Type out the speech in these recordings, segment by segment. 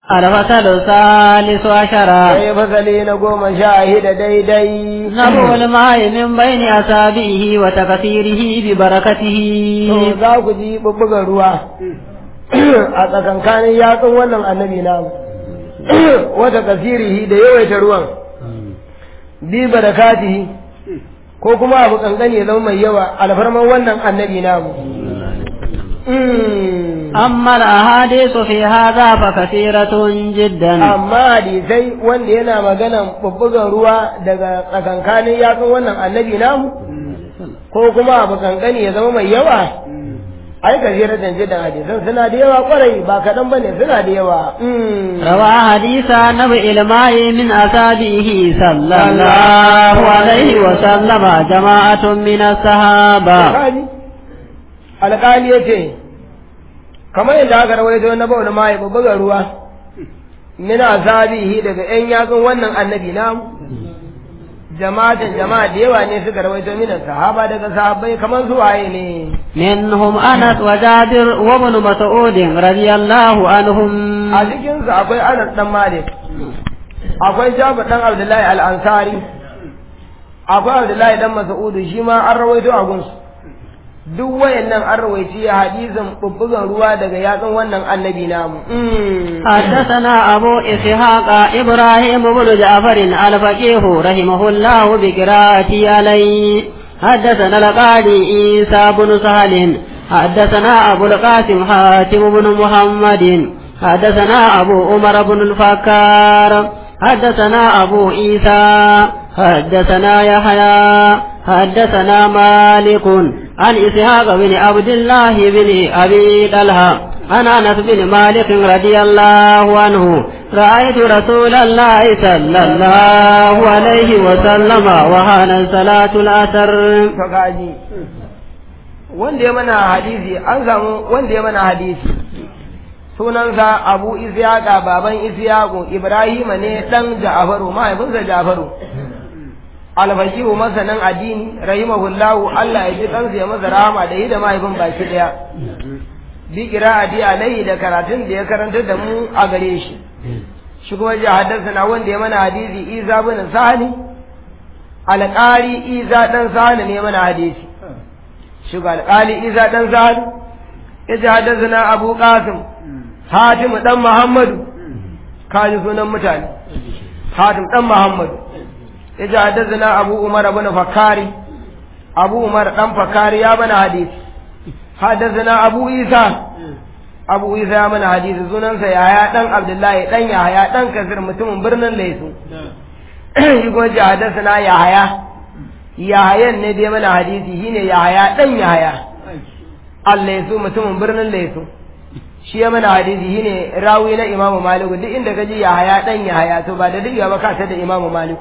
الفصل الثالث عشر sai fasali na goma sha hida daidai نبو الماء من بين أصابعه وتكثيره ببركته to za ku ji bubbugan ruwa a tsakankanin yatsun wannan annabi namu wata kasirihi da yawaita ruwan bi barakatihi ko kuma abu kankani ya zama mai yawa alfarman wannan annabi namu Mm. أما الأحاديث في هذا فكثيرة جدا amma hadisai wanda yana maganan bubbugan ruwa daga tsakankanin yatsun wannan annabi namu ko kuma abu kankani ya zama mai yawa ai ka jira danje da hadisan suna da yawa kwarai ba kaɗan ba ne suna da yawa Mm. روى حديث نبع الماء من أصابعه صلى الله عليه وسلم جماعة من الصحابة Alƙali alƙali ya ce kamar yadda aka rawaito na bauna ma ya bubbuga ruwa min asabihi daga ƴan yatsun wannan annabi namu jama'atan jama'a da yawa ne suka rawaito min sahaba daga sahabbai kamar su waye ne منهم أنس وجابر وابن مسعود رضي الله عنهم a cikin su akwai Anas dan Malik akwai Jabir dan Abdullahi al-Ansari akwai Abdullahi dan Mas'ud shi ma an rawaito a gunsu duk wayannan an rawaici hadisin bubbugan ruwa daga yatsun wannan annabi namu Mm. حدثنا أبو إسحاق إبراهيم بن جعفر الفقيه رحمه الله بقراءتي عليه حدثنا القاضي عيسى بن سهل حدثنا أبو القاسم حاتم بن محمد حدثنا أبو عمر بن الفكار حدثنا أبو عيسى حدثنا يحيى حدثنا مالك عن إسحاق بن عبد الله بن أبي طلحة عن أنس بن مالك رضي الله عنه رأيت رسول الله صلى الله عليه وسلم وهان صلاة العصر to gaji wanda ya mana hadisi an samu wanda ya mana hadisi sunansa abu isyaqa baban isyaqu ibrahima ne dan ja'faru mahaifinsa ja'faru alfaqihu masanan addini rahimahullahu Allah ya ji kansa ya masa rahama da yi da mahaifin baki daya bi qira'ati alaihi da karatun da ya karanta da mu a gare shi shi kuma ji haddasa wanda ya mana hadisi Isa bin Sahli alƙari Isa dan Sahli ne mana hadisi shi ga alƙali Isa dan Sahli ya ji haddasa Abu Qasim Hatim dan Muhammadu kaji sunan mutane Hatim dan Muhammadu ya ji haddasa Abu Umar ibn Fakari Abu Umar dan Fakari ya mana hadisi حدثنا أبو عيسى أبو عيسى من حديث سنن يحيى دان عبد الله دان يحيى دان كثير متم برنن ليسو يقول حدثنا يحيى يحيى ne dai mana hadisi shine Yahaya dan Yahaya Allah yaso mutumin birnin Laisu shi ya mana hadisi shine rawi na Imam Malik duk inda kaji Yahaya dan Yahaya to ba da diga ba ka ta da Imam Malik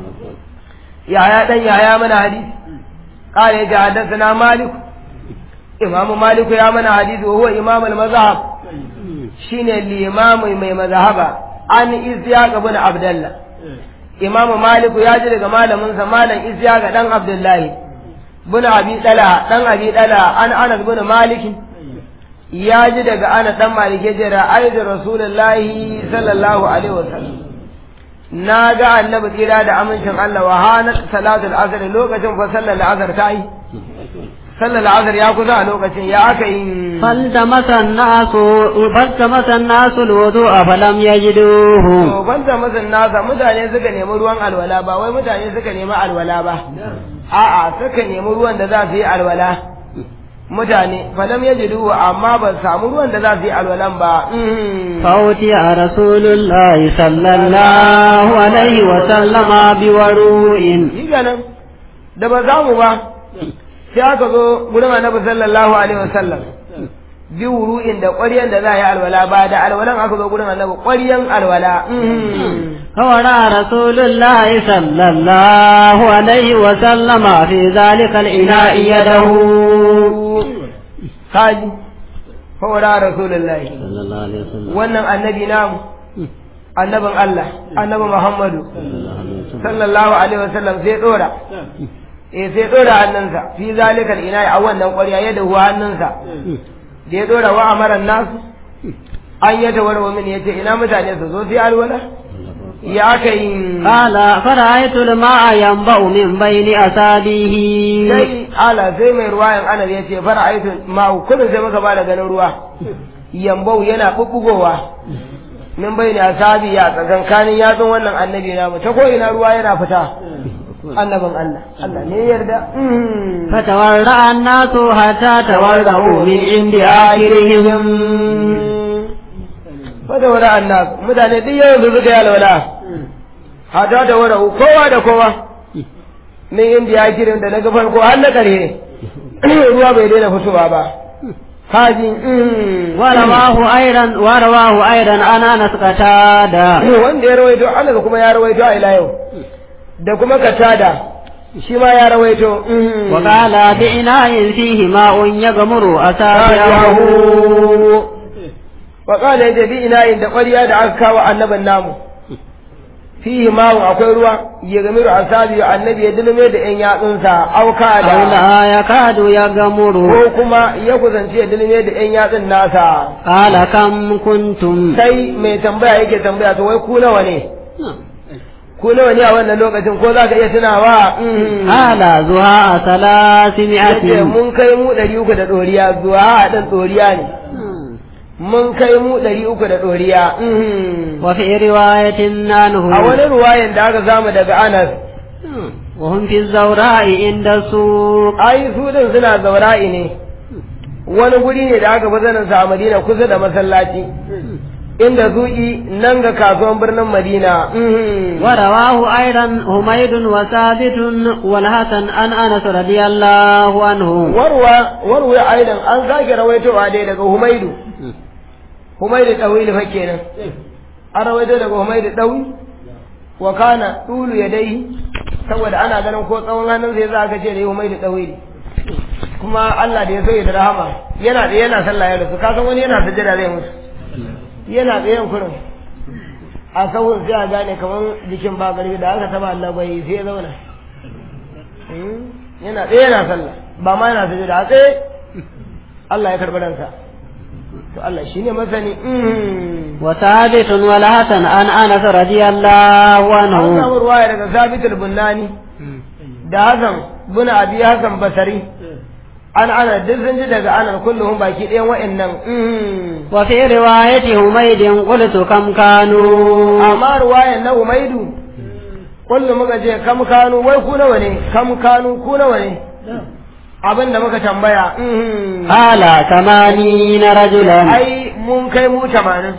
Yahaya dan Yahaya mana hadisi قال حدثنا مالك imamu maliku ya mana hadisi wa huwa imam al-mazhab shine limami mai mazhaba an isyaq ibn abdullah imamu maliku ya ji daga malamin sa malam isyaq dan abdullahi ibn abi dala dan abi dala an anas ibn malik ya ji daga anas dan malik ya jira ayyuka rasulullahi sallallahu alaihi wasallam na ga annabi kira da amincin Allah wa hanat salatul asr lokacin fa sallar asr ta yi sallar asar ya kusa a lokacin ya aka yi فالتمس الناس فالتمس الناس الوضوء فلم يجدوه to banta masan nasa mutane suka nemi ruwan alwala ba wai mutane suka nemi alwala ba a'a suka nemi ruwan da za su yi alwala mutane falam yajidu amma ba su samu ruwan da za su yi alwalan ba Mm. فأوتي رسول الله صلى الله عليه وسلم بوروء shi ganin da ba za mu ba sai aka zo gurin annabi sallallahu alaihi wasallam bi wuru'in da ƙwaryan da za a yi alwala ba da alwalan aka zo gurin annabi ƙwaryan alwala Mm. فورى رسول الله صلى الله عليه وسلم في ذلك الإناء يده kaji fawara rasulullahi صلى الله عليه وسلم wannan annabi namu annabin Allah annabi Muhammadu sallallahu alaihi wasallam sai dora eh sai dora hannunsa fi zalikal ina a wannan ƙwarya ya dahu hannunsa da ya dora wa amaran nasu an ya tawarwa min yace ina mutane su zo su yi alwala ya aka yi قال فرأيت الماء ينبع من بين أصابعه sai ala sai mai ruwayan anar ya ce fara aitin ma'u kullum sai muka ba da ganin ruwa yambau yana bubbugowa min bai ne asabi ya tsakankanin yatsun wannan annabi namu ta ko ina ruwa yana fita annabin Allah Allah ne ya yarda Mm. فتورع الناس حتى تورعوا من عند آخرهم fada wani annas mutane duk yawan su suka yi alwala hata da wani kowa da kowa min inda ya kirin da na ga farko har na ƙarshe ruwa bai daina fitowa ba kaji mm. ورواه أيضا ورواه أيضا عن أنس قتادة wanda ya rawaito Allah kuma ya rawaito a ila yau da kuma katada shi ma ya rawaito mm. وقال بإناء فيه ماء يغمر أصابعه wa qala ya bi ina inda ƙwarya da aka kawo annaban namu fihi ma'un akwai ruwa ya gamiru asabi annabi ya dulme da yan yatsunsa auka أو da لا يكاد يغمر ko kuma ya kusanci ya dulme da yan yatsun nasa قال كم كنتم sai mai tambaya yake tambaya to wai ku nawa ne ku nawa ne a wannan lokacin ko za ka iya tunawa Mm. قال زهاء yace ثلاثمائة mun kai mu ɗari uku da ɗoriya zuwa a ɗan ɗoriya ne mun kai mu ɗari uku da ɗoriya Mhm. وفي رواية a عنه wani ruwayan da aka samu daga anas وهم في الزوراء عند السوق ai su din suna zaura'i ne wani guri ne da aka fi sanin sa a madina kusa da masallaci inda zuƙi nan ga kasuwan birnin madina Mhm. ورواه أيضا حميد وثابت والحسن عن أنس رضي الله عنه warwa warwa aidan an sake rawaitowa dai daga humaidu humaidu ɗawi fa kenan an rawaito daga humaidu ɗawi wa kana ɗulu ya dai saboda ana ganin ko tsawon hannun sai za ka ce da humaidu ɗawi kuma Allah da ya so ya da rahama yana da yana sallah ya rasu kasan wani yana sujjada zai mutu yana tsayen kurin a sahun sai a gane kamar jikin ba garbi da aka taba Allah bai sai ya zauna Hmm? yana tsaye yana sallah ba ma yana sujjada a tsaye Allah ya karɓi ransa to Allah shine masani Hmm. وثابت والحسن عن أنس رضي الله an عنه samu ruwaya daga Sabit al-Bunnani da Hassan bin Abi Hassan Basari an ana duk sun ji daga anan kulluhum baki ɗayan wa'annan Hmm. وفي رواية حميد قلت كم كانوا amma ruwayan na Umaidu kullum muka je kam kanu wai ku nawa ne kam kanu ku nawa ne abin da muka tambaya mhm. قال ثمانين رجلا ai mun kai mu tamanin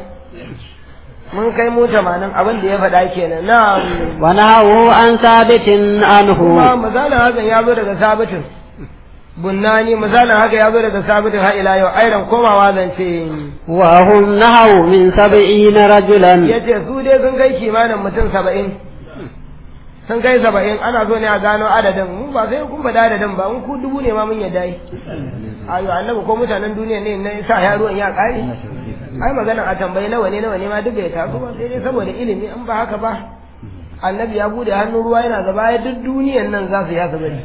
mun kai mu tamanin abin da ya faɗa kenan na ونهوا عن ثابت kuma عنه misalin hakan ya zo daga sabitin bunnani misalin haka ya zo daga sabitin har ila yau airan komawa zance وهم نهوا من سبعين رجلا ya ce su dai sun kai kimanin mutum saba'in sun kai saba'in ana so ne a gano adadin mu ba sai kun faɗa adadin ba in ku dubu ne ma mun yadda yi ayo annabi ko mutanen duniya ne na sa ya ruwan ya ƙare ai magana a tambayi nawa ne nawa ne ma duk bai taso ba sai dai saboda ilimi in ba haka ba annabi ya bude hannun ruwa yana gaba ya duk duniyan nan za su yasa bari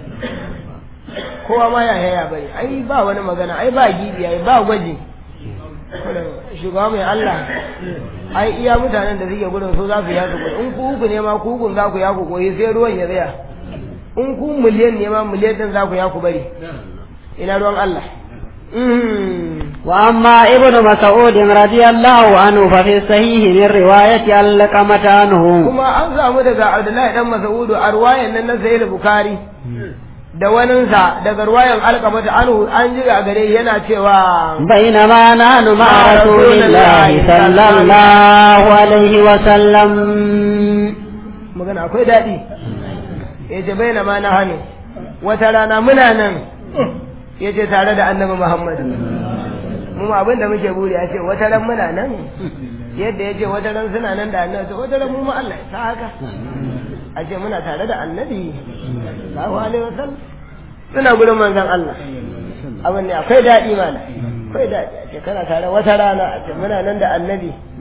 kowa ma ya haya bari ai ba wani magana ai ba gibi ai ba gwaji shugaba mai Allah ai iya mutanen da suke gudun su za su yasu gudu in ku uku ne ma ku ukun za ku yaku koyi sai ruwan ya tsaya in ku miliyan ne ma miliyan din za ku yaku bari ina ruwan Allah Mhm. وأما ابن مسعود رضي الله عنه ففي الصحيح من رواية علقمة عنه kuma an samu daga Abdullahi dan Mas'udu a ruwayan nan na Sahih Bukhari da waninsa daga ruwayan alkamata anhu an ji a gare yana cewa بينما نحن مع رسول الله صلى الله عليه وسلم magana akwai daɗi ya ce bai na ma na hannu wata rana muna nan ya ce tare da annabi muhammadu mu ma abin da muke buri a ce wata ran muna nan yadda ya ce wata ran suna nan da annabi wata ran mu ma Allah ya sa haka a ce muna tare da annabi sallallahu alaihi wasallam suna gurin manzon Allah abin ne akwai daɗi mana akwai daɗi a ce kana tare wata rana a ce muna nan da annabi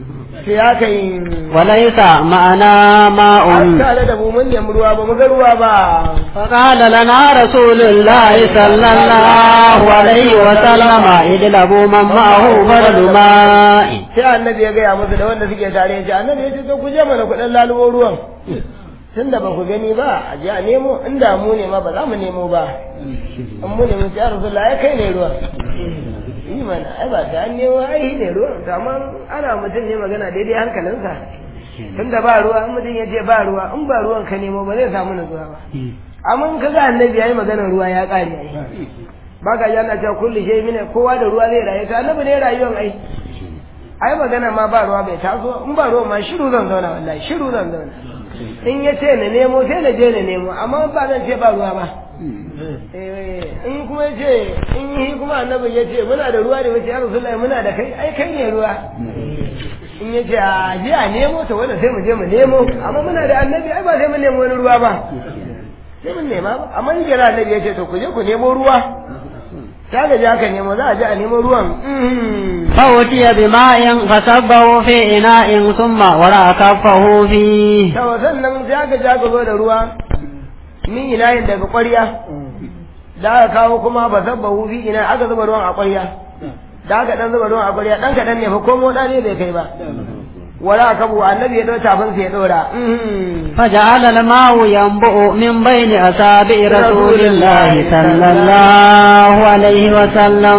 sai aka yi وليس معنا an ماء tare da mu mun nemi ruwa ba mu ga ruwa ba فقال لنا رسول الله صلى الله عليه وسلم اجلبوا من معه بدل ماء sai annabi ya gaya musu da wanda suke tare ya ce annabi ya ce to ku je mana ku dan lalubo ruwan tun da ba ku gani ba a je a nemo inda mu ne ma ba za mu nemo ba in mu ne mu ce ya rasulullah ya kai ne ruwan yi mana ai ba ta an nemo ai ne ruwan to amma ana mutum ne magana daidai hankalinsa tun da ba ruwa in mutum ya ce ba ruwa in ba ruwan ka nemo ba zai samu nutsuwa ba amma in ka ga annabi ya yi maganar ruwa ya ƙare ai ba ka ji ana cewa kullu shay mine kowa da ruwa zai rayu to annabi ne rayuwan ai ai magana ma ba ruwa bai taso in ba ruwa ma shiru zan zauna wallahi shiru zan zauna in ya ce na nemo sai na je na nemo amma ba zan ce ba ruwa ba Eh, in kuma ya ce in yi kuma annabi ya ce muna da ruwa da wace ya rasulullahi muna da kai ai kai ne ruwa in ya ce a je a nemo ta wanda sai mu je mu nemo amma muna da annabi ai ba sai mu nemo wani ruwa ba sai mun nema ba amma in jira annabi ya ce to ku je ku nemo ruwa ta ga je aka nemo za a je a nemo ruwan Mm. فأتي بماء فصبه في إناء ثم وراء كفه فيه ta sannan sai aka je aka zo da ruwa min inayin daga ƙwarya da aka kawo kuma ba sabba hufi ina aka zuba ruwan a ƙwarya da aka dan zuba ruwan a ƙwarya dan kaɗan ne fa ko moɗa ne bai kai ba wala aka bu annabi ya ɗau tafin sai ya ɗora Mhm. فجعل الماء ينبؤ من بين أصابع رسول الله صلى الله عليه وسلم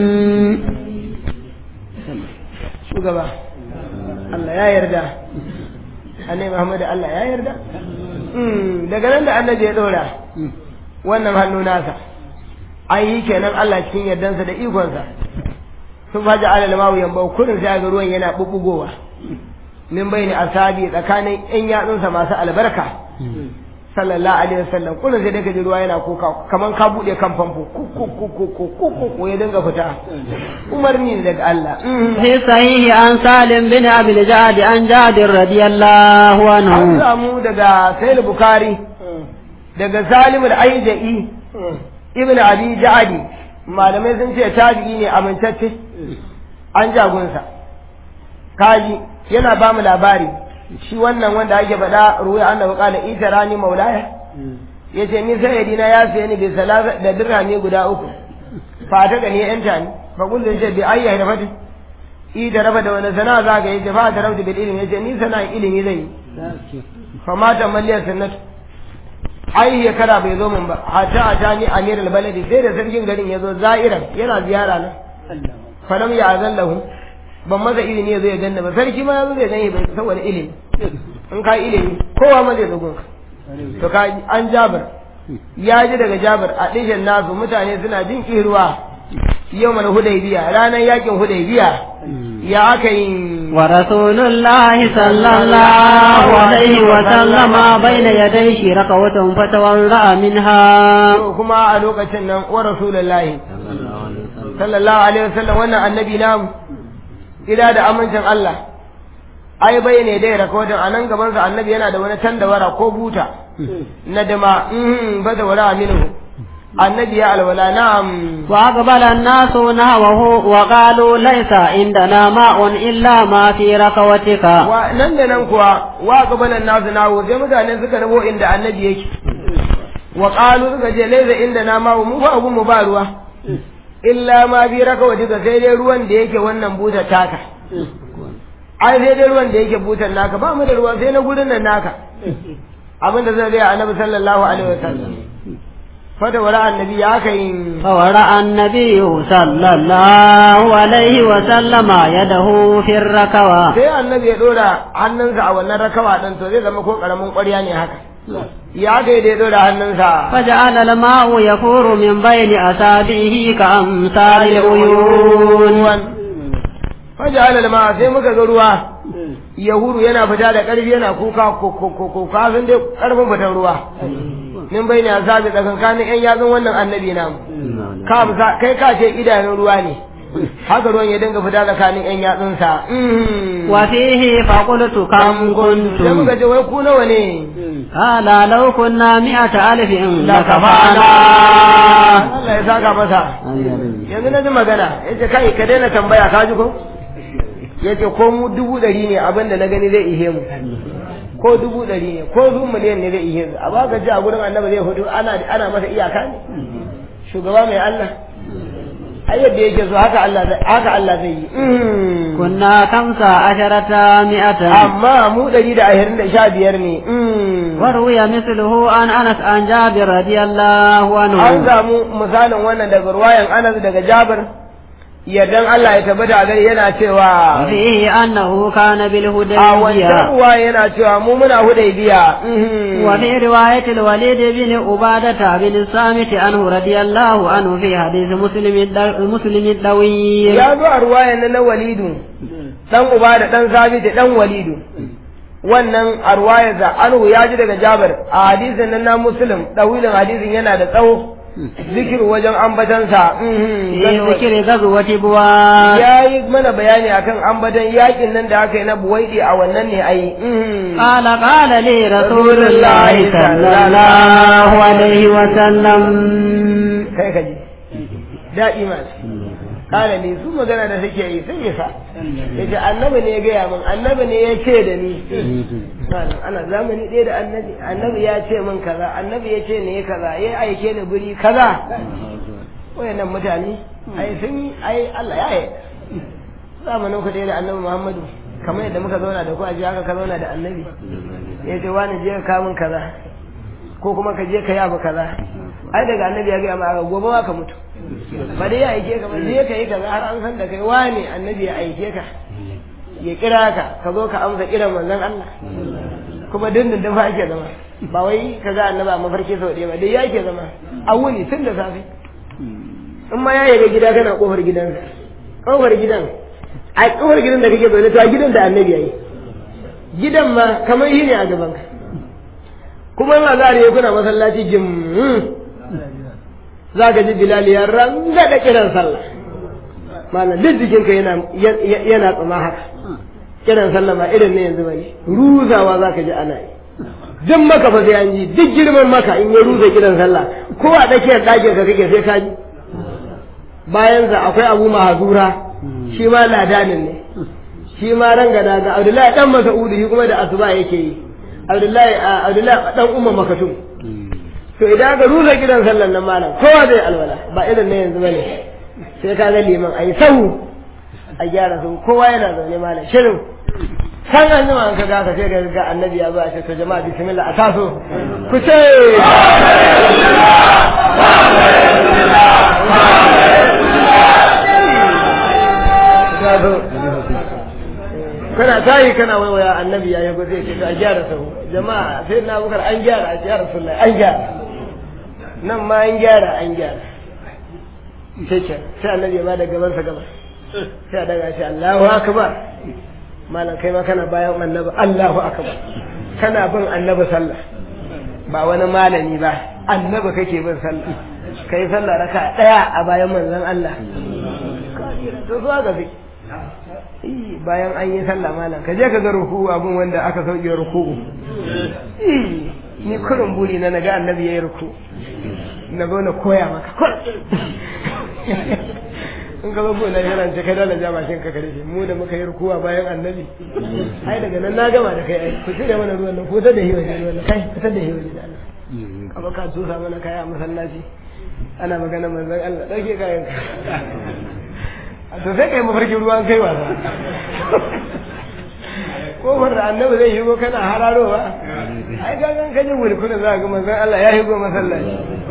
shugaba Allah ya yarda annabi Muhammad Allah ya yarda Mm, daga nan da annabi ya ɗora wannan hannu nasa an yi kenan Allah cikin yardansa da ikonsa sun faji alal mawu yamba kurin sai ga ruwan yana bubbugowa min bayni asabi tsakanin yan yatsunsa masu albarka sallallahu alaihi wasallam kullum sai daga ji ruwa yana kuka kaman ka bude kan famfo ku ku ku ku ku ku ku ku ya dinga fita umarni ne daga Allah في صحيح عن سالم بن أبي الجعد عن جابر رضي الله an عنه samu daga Sayyid Bukhari daga Salim al-Aijai ibn Abi Ja'di malamai sun ce tabi'i ne amintacce an jagunsa kaji yana ba mu labari shi wannan wanda ake faɗa ruwa annabi qala itarani maulaya yace ni sayyidina ya sayi ni bi salasa da dirhami guda uku fa ta gani yanta ni fa kullu yace bi ayya da fati i da raba da wani sana'a za ka yi fa ta rabu bil ilmi yace ni sana'a ilimi zai yi fa mata malliyar sunnatu ai ya kara bai zo min ba hatta a ta ni amir baladi sai da sarkin garin ya zo za'iran yana ziyara nan falam ya azan lahu ban masa ilimi ya zo ya ganna ba sarki ma ya zo zai gani bai saboda ilimi in ka ilimi kowa ma zai zo gunka to ka an jabar ya ji daga jabar a ɗishin nasu mutane suna jin ƙirwa yau mana hudaybiya ranar yakin hudaybiya ya aka yi ورسول الله صلى الله عليه وسلم بين يديه ركوة فتورع منها To kuma a lokacin nan wa rasulullahi sallallahu alaihi wasallam wannan annabi namu ila da amincin Allah ai bai ne dai rakodin anan gaban sa annabi yana da wani tandawara ko buta na dama mhm bada wala minhu annabi ya alwala na'am وأقبل الناس نحوه وقالوا ليس عندنا ماء إلا ما في ركوتك wa nan da nan kuwa wa qabalan nasu nawo sai mutane suka rabo inda annabi yake wa qalu suka je laysa inda na ma mu fa abun mu ba ruwa illa ma bi rakawati ga sai dai ruwan da yake wannan butar taka ai sai dai ruwan da yake butar naka ba mu da ruwa sai na gurin nan naka abin da zai ga annabi sallallahu alaihi wasallam fata wara annabi ya kai فورأى النبي صلى الله عليه وسلم يده في الركوة sai annabi ya dora hannunsa a wannan rakawa din to zai zama ko karamin ƙwarya ne haka ya kai da ya dora hannunsa فجعل الماء يفور من بين أصابعه كأمثال العيون faja'ala lama sai muka ga ruwa yahudu yana fita da ƙarfi yana kuka kuka sun dai ƙarfin fitar ruwa min bai ne asabi tsakankanin yan yatsun wannan annabi namu ka amsa kai ka ce idanun ruwa ne haka ruwan ya dinga fita tsakanin yan yatsunsa وفيه فقلت كم sai muka كنتم ce wai ku nawa ne قال لو كنا مئة ألف lakafana لكفانا Allah ya saka masa yanzu na ji magana ya ce kai ka daina tambaya ka ji ko yace ko mu dubu ɗari ne abin da na gani zai ihe mu ko dubu ɗari ne ko zu miliyan ne zai ihe su a baka ji a gurin annabi zai hudu ana ana masa iyaka ne shugaba mai Allah ai yadda yake so haka Allah haka Allah zai yi كنا خمسة عشرة مئة amma mu ɗari da ashirin da sha biyar ne وروي مثله عن أنس عن جابر رضي الله an عنه samu misalin wannan daga ruwayan Anas daga Jabir yardan Allah ya tabbata a gari yana cewa وفيه أنه كان a wancan بالهديبية ruwa yana cewa mu muna hudaybiya وفي رواية الوليد بن عبادة بن الصامت عنه رضي الله عنه في حديث مسلم الدو- مسلم الطويل ya zo a ruwayan nan na walidu dan uba da dan sabiti dan walidu wannan a ruwayar da anhu ya ji daga Jabir a hadisin nan na Muslim dawilin hadisin yana da tsawo zikir wajen ambatansa في ذكر غزوة بواد ya yi mana bayani akan ambatan yakin nan da aka yi na buwaidi a wannan ne ai قال قال لي رسول الله صلى الله عليه وسلم kai ka ji daɗi masu ƙara ne su magana da suke yi sun yi sa ya ce annabi ne ya gaya min annabi ne ya ce da ni Malam, ana zamani ɗaya da annabi annabi ya ce min kaza annabi ya ce ne kaza ya aike ni guri kaza wayannan mutane ai sun yi ai Allah ya yi zamanin ku ɗaya da annabi Muhammadu kamar yadda muka zauna da ku a ji haka ka zauna da annabi ya ce wani je ka kamun kaza ko kuma ka je ka yi abu kaza ai daga annabi ya gaya ma aka gobe ma ka mutu ba dai ya aike ka ba je ka yi kaza har an san da kai wane annabi ya aike ka ya kira ka ka zo ka amsa kiran manzon Allah kuma dindin da fa ake zama ba wai ka ga annabi a mafarki sau ɗaya ba dai ya ke zama a wuni tun da safe in ma ya yaga gida kana kofar gidansa kofar gidan a kofar gidan da kake zaune to a gidan da annabi ya yi gidan ma kamar shi ne a gaban ka kuma in azhar ya kuna masallaci jim za ka ji bilal ya ranga da kiran sallah malam duk jikinka yana yana tsama haka kiran sallah ma irin ne yanzu bane ruzawa za ka ji ana yi duk maka fa sai an ji duk girman maka in ya ruza kiran sallah ko a tsakiyar ɗakin ka kake sai ka ji bayan sa akwai abu mahazura shi ma ladanin ne shi ma rangada ga abdullahi dan masa'udu shi kuma da asuba yake yi abdullahi abdullahi dan umma makatum to idan ka rusa gidan sallan nan malam kowa zai alwala ba irin na yanzu bane sai ka ga liman ayi sahu a gyara su kowa yana zaune malam shirin san an jima an ka ga ka sai ga ga annabi ya zo a ce to jama'a bismillah a taso ku ce kana tayi kana waiwaya annabi ya yago zai ce to a gyara sahu jama'a sai na bukar an gyara a gyara sunna an gyara nan ma an gyara an gyara sai ce sai annabi ya bada gaban sa gaba sai a daga shi Allahu akbar malam kai ma kana bayan annabi Allahu akbar kana bin annabi sallah ba wani malami ba annabi kake bin sallah kai sallah raka daya a bayan manzon Allah to zuwa ga zai bayan an yi sallah malam ka je ka ga ruku abun wanda aka sauke ruku ni kurin buri na naga annabi yayi ruku na zo na koya maka in ka zo ko na yana ce kai dala ja mashin ka kare shi mu da muka yi rukuwa bayan annabi ai daga nan na gama da kai ai ku cire mana ruwan nan ko ta da hiwa ne ruwan kai ta da hiwa ne da Allah kaba ka tusa mana kaya a masallaci ana magana manzon Allah dauke kayan to sai kai mafarkin ruwan kai wasa kofar da annabi zai shigo kana hararowa ai gangan kaje wulkuna za ga manzon Allah ya shigo masallaci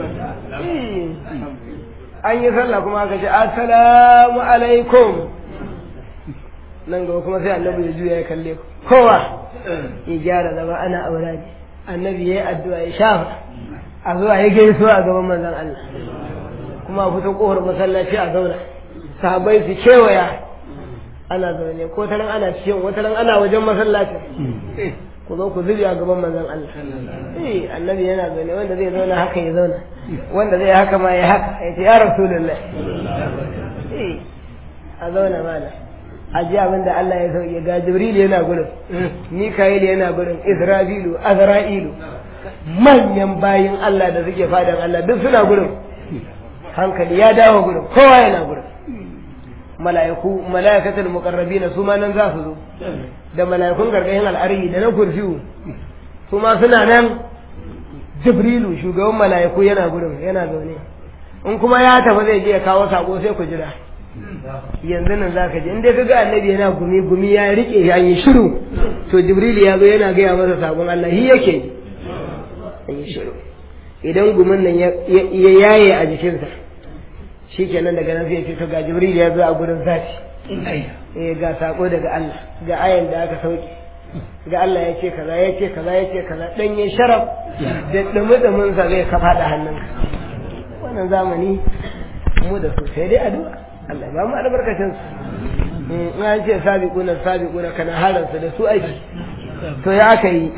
an yi sallah kuma aka ce assalamu alaikum nan gaba kuma sai annabi ya juya ya kalle ku kowa ya gyara zama ana aura ne annabi ya yi addu'a ya shafa a zuwa ya gaisuwa a gaban manzon Allah kuma a fito kofar masallaci a zauna sahabbai su kewaya ana zaune ko taran ana cikin wata ran ana wajen masallacin ku zo ku zubi a gaban manzon Allah eh annabi yana zaune wanda zai zauna haka ya zauna wanda zai haka ma ya haka ya ce ya rasulullah eh a zauna mana a ji abin da Allah ya sauke ga Jibril yana gurin Mika'il yana gurin Isra'ilu Azra'ilu manyan bayin Allah da suke fadan Allah duk suna gurin hankali ya dawo gurin kowa yana gurin mala'iku mala'ikatul muqarrabin su ma nan za su zo da mala'ikun gargayin al'arhi da na kursiyu su ma suna nan jibrilu shugaban mala'iku yana gurin yana zaune in kuma ya tafi zai je ya kawo sako sai ku jira yanzu nan za ka je in dai ka ga annabi yana gumi gumi ya rike ya yi shiru to jibrilu ya zo yana gaya masa sakon Allah shi yake yi shiru idan gumin nan ya yaye a jikinsa shi kenan daga nan sai ce to ga jibril ya zo a gurin zafi eh ga sako daga Allah ga ayan da aka sauke ga Allah ya ce kaza ya ce kaza ya ce kaza dan yin sharaf da dumudumin sa zai kafa da hannunka wannan zamani mu da su sai dai addu'a Allah ba mu albarkacin su in an ce sabiquna sabiquna kana haransu da su aiki to ya aka yi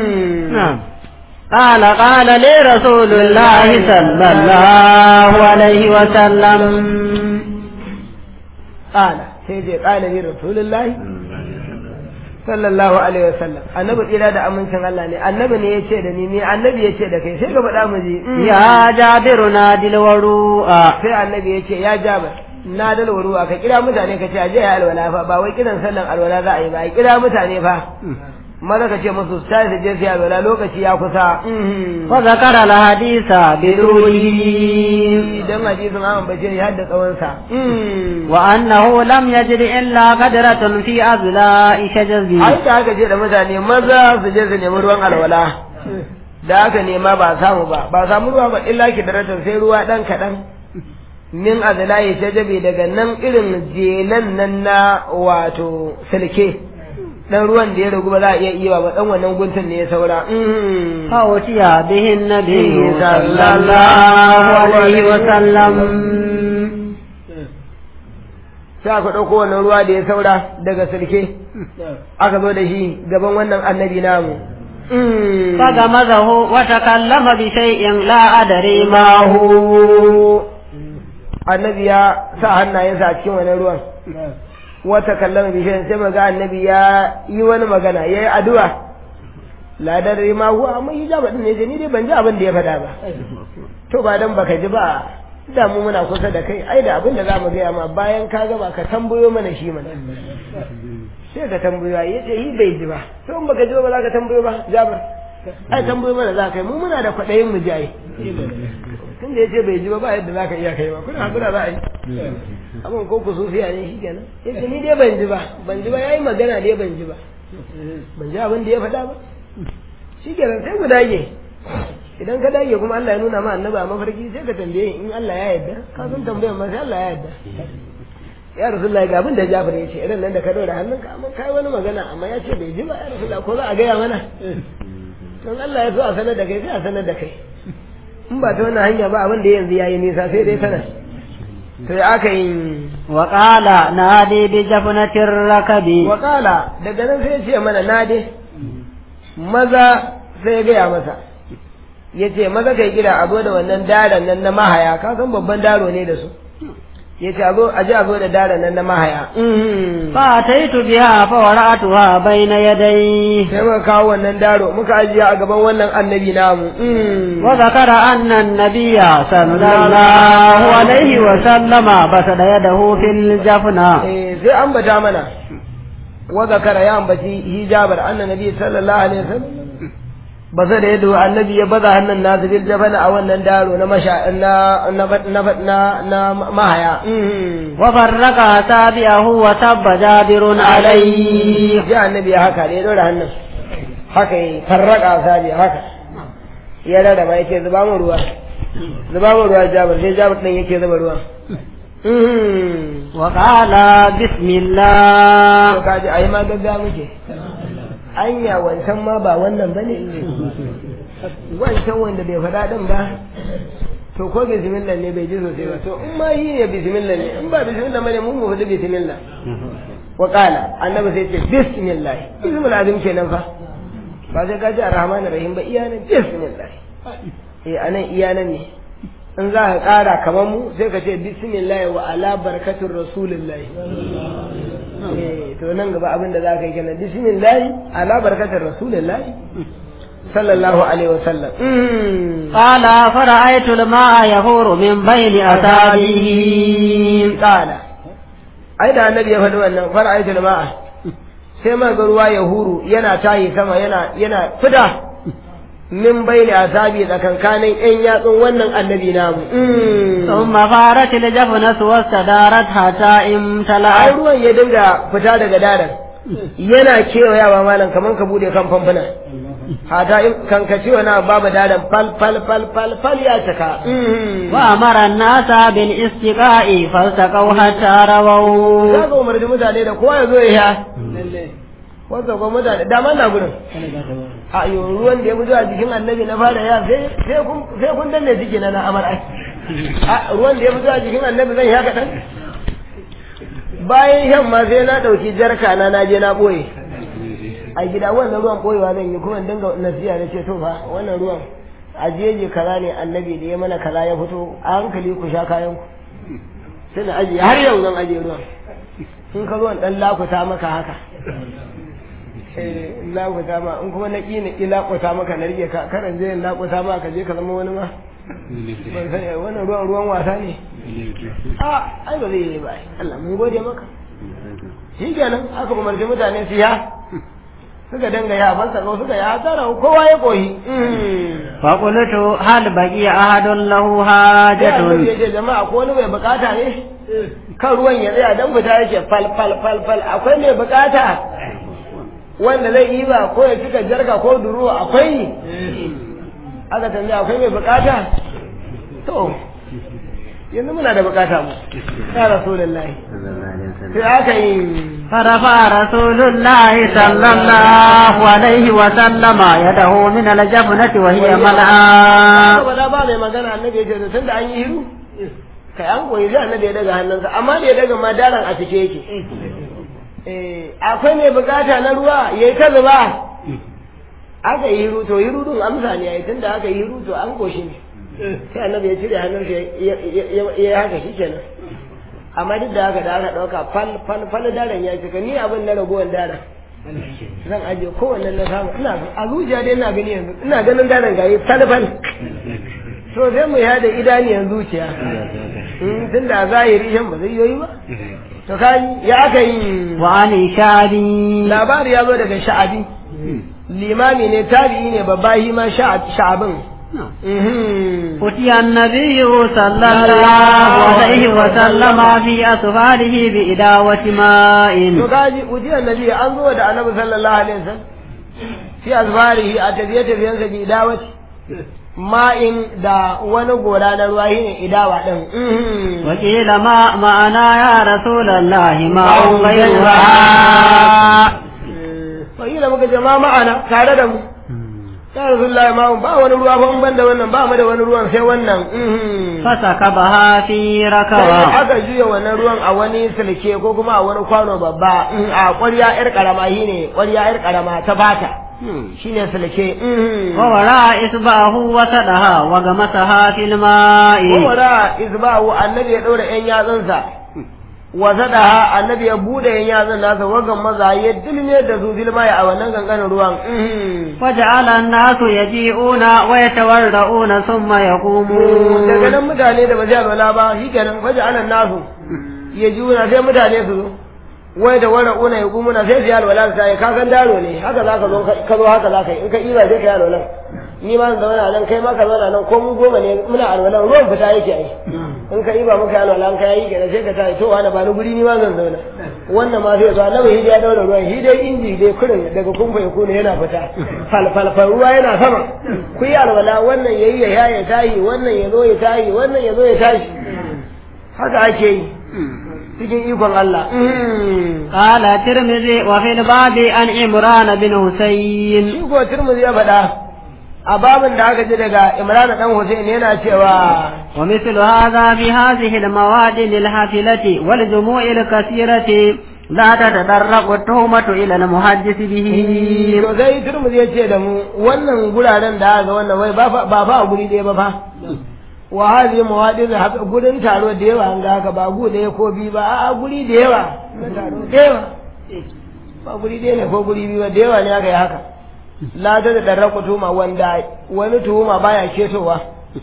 قال قال لي رسول الله صلى الله عليه وسلم قال سيدي قال لي رسول الله sallallahu alaihi wasallam annabi tsira da amincin Allah ne annabi ne yace da ni ni annabi yace da kai sai ka faɗa mu ji ya jabiru na dilwaru'a sai annabi yace ya jabir na dalwaru'a ka kira mutane ka ce aje ya alwala fa ba wai kiran sallan alwala za a yi ba kira mutane fa maza ka ce musu su tashi je su alwala lokaci ya kusa fa zakara al hadisa biduni idan hadisin an bace ya hadda tsawon sa wa annahu lam yajid illa qadratun fi azla shajazi ai da aka je da mutane maza su je su nemi ruwan alwala da aka nema ba samu ba ba samu ruwa ba illa kidratan sai ruwa dan kadan min azla shajabi daga nan irin jelan nan na wato silke dan ruwan da ya ragu ba za a iya iya ba dan wannan guntun ne ya saura fawtiya bihin nabi sallallahu alaihi wa sallam sai aka ɗauko wannan ruwa da ya saura daga sulke aka zo da shi gaban wannan annabi namu fagamazahu wa takallama bi shay'in la adri ma hu annabi ya sa hannayensa a cikin wannan ruwan wata kallama bishiyan sai maga annabi ya yi wani magana ya yi addu'a ladar rima huwa amma yi jaba din ne ni dai ban ji abin da ya faɗa ba to ba dan baka ji ba da mu muna kusa da kai ai da abin da za mu gaya ma bayan ka gaba ka tambayo mana shi mana sai ka tambayo ya ce yi bai ji ba to in baka ji ba za ka tambayo ba jabar ai tambayo mana za ka yi mu muna da kwaɗayin mu jaye tun da ya ce bai ji ba ba yadda za ka iya kai ba kuna hakura za a yi abin ko ku sufiya ne shi kenan ya ce ni dai ban ji ba ban ji ba ya yi magana dai ban ji ba ban ji abin da ya faɗa ba shi kenan sai ku dage idan ka dage kuma Allah ya nuna ma annaba a mafarki sai ka tambaye in Allah ya yarda ka san tambayar ma sai Allah ya yarda ya rasulullahi ga abin da Jafar ya ce irin nan da ka dora hannunka amma kai wani magana amma ya ce bai ji ba ya rasulullahi ko za a gaya mana don Allah ya so a sanar da kai sai a sanar da kai in ba ta wannan hanya ba abin da yanzu yayi nisa sai dai sanar to ya aka yi wa qala nadi bi jafnatir rakabi wa qala daga nan sai ya ce mana nade maza sai ya gaya masa ya ce maza kai gida a zo da wannan daren nan na mahaya ka san babban daro ne da su ya ce a ji a zo da daren nan na mahaya fa taitu biha fa wara'atuha bayna yaday sai muka kawo wannan daro muka ajiye a gaban wannan annabi namu wa zakara anna an-nabiyya sallallahu alaihi wa sallama basada yadahu fil jafna eh sai ambata mana wa zakara ya ambaci hijabar anna nabi sallallahu alaihi wasallam ba zai da yadda annabi ya baza hannun nasu bil jabana a wannan daro na masha na na na na mahaya wa farraqa sabi'ahu wa tabba jabirun alayhi ya annabi ya haka da ya dora hannun haka yi farraqa sabi haka ya rada ma yake zuba mu ruwa zuba mu ruwa jabir sai jabir din yake zuba ruwa wa qala bismillah to kaji ayi ma gaggawa muke anya wancan ma ba wannan ba ne wancan wanda bai faɗa ɗin ba to ko bismillah ne bai ji sosai ba to in ma yi ne bismillah ne in ba bismillah ba ne mun mu faɗi bismillah wa qala annabi sai ce bismillah bismillah azim kenan fa ba sai ka ji arrahmanir rahim ba iya nan bismillah eh anan iya nan ne in za ka ƙara kamar mu sai ka ce bismillah wa ala barkatur rasulillah to nan gaba abin da za ka yi kenan bismillah ala barkatar rasulillah sallallahu alaihi wa sallam qala fara'aytu al-ma'a yahuru min bayni asabihi qala ai da annabi ya faɗi wannan fara aitul ma'a sai man ga ruwa ya huru yana tayi sama yana yana fita min bayni asabi tsakankanin yan yatsun wannan annabi namu ثم فارت الجفنة واستدارت حتى ai امتلأت ruwan ya dinga fita daga daren yana kewayawa malam kaman ka bude kan famfuna hata in kan ka ce wani abu babu daren fal fal fal fal fal ya cika وأمر الناس بالاستقاء فالتقوا حتى رووا za ka umarci mutane da kowa ya zo ya sha wanda kuma mutane dama na gudun a yi ruwan da ya fito a jikin annabi na fara ya sai sai kun sai kun danne jiki na na amar ai a ruwan da ya fito a jikin annabi zan sha kaɗan bayan shan ma sai na ɗauki jarka na na je na ɓoye a gida wannan ruwan ɓoyewa zan yi kuma in dinga nasiya na ce to fa wannan ruwan a jeje kaza ne annabi da ya mana kaza ya fito a hankali ku sha kayan ku sai na ajiye har yau zan ajiye ruwan in ka zo in dan lakuta maka haka eh in lakuta ma in kuma na ƙi na ƙi lakuta maka na rike ka karan je in lakuta ma ka je ka zama wani ma ban sani wannan ruwan ruwan wasa ne a ai ba zai yi ba ai. Allah mun gode maka shi kenan aka umarci mutane su ya suka danga ya ban sako suka ya tsara kowa ya koyi فقلت هل بقي أحد له sai annabi ya حاجة ce jama'a ko wani mai bukata ne kan ruwan ya tsaya dan fita yake fal fal fal fal akwai mai bukata wanda zai yi ba ko ya cika jarka ko duruwa akwai aka tambaya akwai mai bukata to yanzu muna da bukata mu ya rasulullahi sai aka yi فرفع رسول الله صلى الله عليه وسلم يده من الجفنة وهي ملعى ba da ba mai magana annabi ya ce to tunda an yi hiru kai an koyi sai annabi ya daga hannunsa amma da ya daga madaran a cike yake eh akwai mai bukata na ruwa yayi ta zuba aka yi hiru to hiru din amsa ne yayi tunda aka yi hiru to an koshi ne sai annabi ya cire hannunsa ya ya haka shikenan amma duk da haka da aka dauka fal fal fal daren ya cika ni abin na ragowar daren zan ajiye kowanne na samu ina a zuciya dai ina gani yanzu ina ganin daren gayi fal fal to sai mu yada idaniyan zuciya tun da zahiri shan ba zai yoyi ba to kaji ya aka yi وعن شعبي labari ya zo daga sha'abi limami ne tabi'i ne babba shi ma sha'abin أتي النبي صلى الله عليه وسلم في أسفاره بإداوة to ماء kaji ujiyar nabi an zo da annabi sallallahu alaihi wasallam fi azbarihi a tafiye tafiyensa bi idawati ma'in da wani gora na ruwa shine idawa din وقيل ما معنا يا رسول الله ماء غيرها wakila muka ce ma ma'ana tare da mu ya rasulullahi ma ba wani ruwa ba in ban da wannan ba mu da wani ruwan sai wannan فسكبها في sai ركوة aka juya wannan ruwan a wani silke ko kuma a wani kwano babba in a ƙwarya yar karama shine ƙwarya yar karama ta fata shine silke ووراء إصبعه وسدها وغمسها في الماء wara izbahu annabi ya ɗora yan yatsunsa wa zadaha annabi ya bude yan yatsun nasa wagan maza ya dilme da su dilma a wannan ganganin ruwan وجعل الناس يجيئون ويتورعون ثم daga يقومون nan mutane da ba zai alwala ba shi kenan faji anan nasu ya ji wuna sai mutane su zo wai da wara una ya gumuna sai su yi alwala su tayi ka san daro ne haka za ka zo ka zo haka za ka yi in ka iba sai ka yi alwala ni ma zan zauna nan kai ma ka zauna nan ko mu goma ne muna alwala ruwan fita yake ai in ka iba muka yi alwala in ka yi kenan sai ka tayi to wani ba ni guri ni ma zan zauna wannan ma sai zuwa nawa hidi ya daura ruwan shi dai inji dai kurin daga kumfa ya kuna yana fita falfalfal ruwa yana sama ku yi alwala wannan yayi ya ya tayi wannan ya zo ya tayi wannan ya zo ya tashi haka ake yi cikin ikon Allah قال الترمذي وفي الباب عن عمران بن حسين shi ko Tirmidhi ya faɗa a babin da aka ji daga Imran dan Hussein yana cewa ومثل هذا في هذه المواد للحافلة والجموع الكثيرة لا تتطرق التهمة إلى المحدث به to sai Tirmidhi ya ce da mu wannan guraren da aka wannan wai ba fa ba fa a guri ɗaya ba fa wa hadhihi mawadin haka gurin taro da yawa an ga haka ba gu ɗaya ko biyu ba a'a guri da yawa na taro da yawa ba guri ɗaya ne ko guri biyu ba da yawa ne aka yi haka la ta da ɗarraku tuhuma wanda wani tuhuma baya ketowa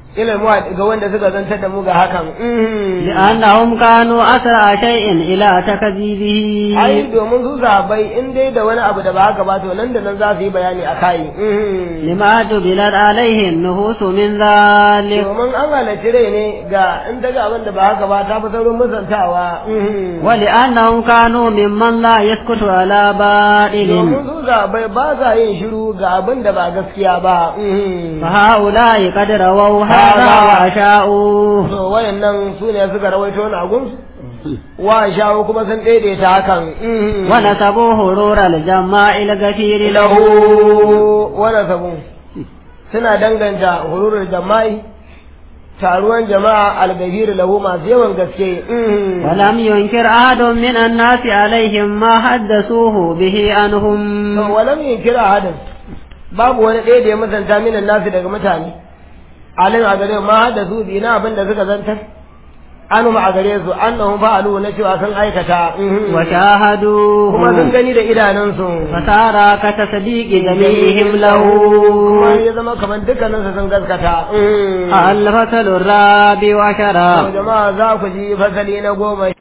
ilal muwadi ga wanda suka zantar da mu ga hakan لأنهم كانوا أسرع شيء إلى تكذيبه ai domin su zabai in dai da wani abu da ba haka ba to nan da nan za su yi bayani a kai لما جبلت عليه النفوس من ذلك domin an halarci rai ne ga in daga abin da ba haka ba ta fi saurin musantawa ولأنهم كانوا ممن لا يسكت على domin باطل su zabai ba sa yin shiru ga abin da ba gaskiya ba فهؤلاء قد رووا هذا وأشاؤوه to wayannan su ne suka rawaito na gunsu wa shawo kuma sun daidaita hakan ونسبوا هرور الجماع الغفير له lahu wani sabu suna danganta hururul jama'i taruwan jama'a algafir lahu masu yawan gaske ولم ينكر أحد من الناس عليهم ما حدثوه به عنهم to walam kira hadin babu wani ɗaya da ya musanta minan nasu daga mutane alim a gare ma hada su bi na abin da suka zantar anu a gare su annahum fa'alu na cewa sun aikata kuma sun وشاهدوه gani da idanunsu فصار كتصديق جميعهم له kuma ya zama kamar dukkaninsu sun gaskata الفصل الرابع عشر to jama'a za ku ji fasali na goma